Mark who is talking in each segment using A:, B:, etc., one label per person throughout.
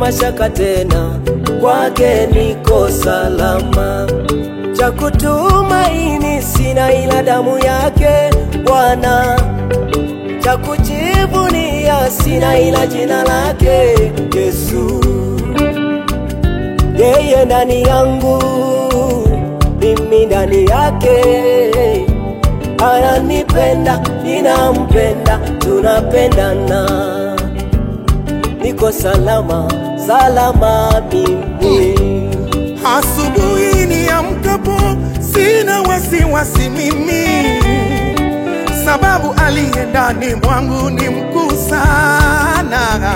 A: mashaka tena, kwake niko salama. Cha kutumaini sina ila damu yake Bwana, cha kujivunia sina ila jina lake Yesu. Yeye ndani yangu, mimi ndani yake, ananipenda, ninampenda, tunapendana, niko salama, salama mimi.
B: Asubuhi niamkapo sina wasiwasi mimi, sababu aliye ndani mwangu ni mkuu sana.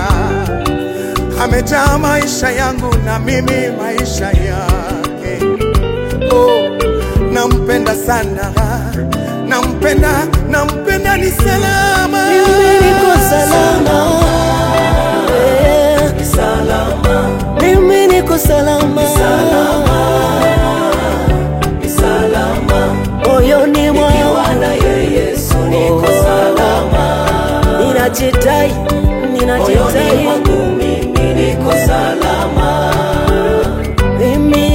B: Amejaa maisha yangu na mimi maisha yake. Oh, nampenda sana, nampenda, nampenda, ni salama,
A: Mimi niko salama, eh,
C: salama,
A: mimi niko salama,
C: salama,
A: moyoni mwangu
C: nikiwa na yeye Yesu niko salama,
A: ninajitai,
C: moyoni
A: ninajitai
C: mwangu mimi niko salama,
A: mimi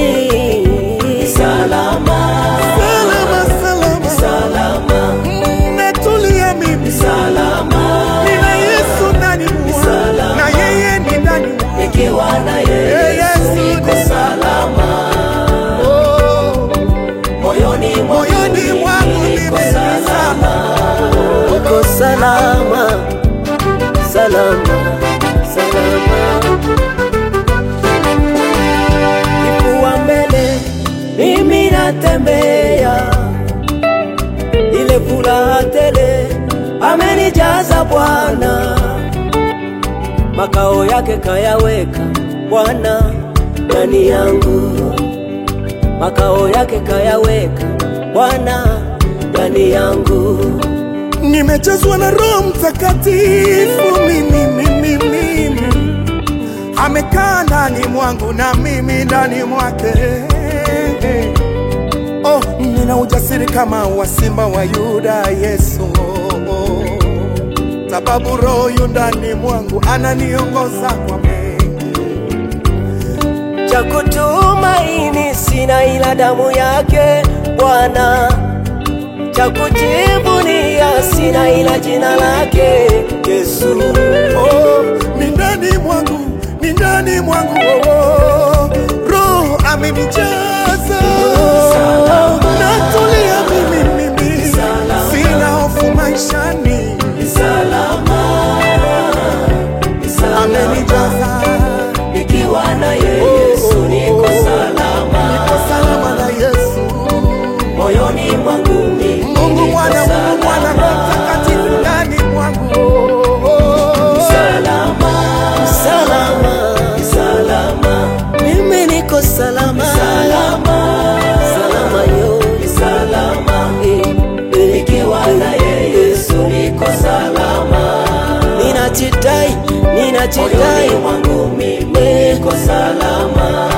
C: salama,
B: salama, salama,
C: salama,
B: Mm, natulia mimi
C: salama,
B: Nina Yesu ndani mwangu na yeye ni ndani mwangu.
C: nikiwa na yeye Yesu niko salama,
B: Oh,
C: moyoni mwangu
B: moyoni mwangu
C: mimi niko salama,
A: niko salama, salama, salama. Kifua mbele, mimi natembea, ile furaha tele amenijaza Bwana, makao yake kayaweka Bwana ndani yangu, makao yake kayaweka Bwana ndani yangu.
B: nimejazwa na Roho Mtakatifu mimi, mimi, mimi. Amekaa ndani mwangu na mimi ndani mwake. Oh, nina ujasiri kama wa simba wa Yuda Yesu, sababu Roho yu ndani mwangu ananiongoza kwa mengi.
A: cha kutumaini sina ila damu yake Bwana, cha kujivunia sina ila jina lake Yesu.
B: Oh, ni ndani mwangu, ni ndani mwangu oh, oh. Roho amenijaza natulia mimi, mimi sina hofu maishani,
C: salama, salama,
B: amenijaza
C: nikiwa na yeye Yesu niko salama,
B: niko salama na Yesu.
C: moyoni mwangu mimi
B: Mungu
C: niko
B: mwana, Mungu mwana, Roho
C: salama,
B: Mtakatifu ndani mwangu oh, oh.
C: salama,
A: Salama,
C: salama,
A: mimi niko salama,
C: salama,
A: salama yo
C: salama,
A: Eh, eh,
C: nikiwa na yeye Yesu niko salama,
A: ninajitai,
C: moyoni
A: ninajitai
C: mwangu mimi niko salama,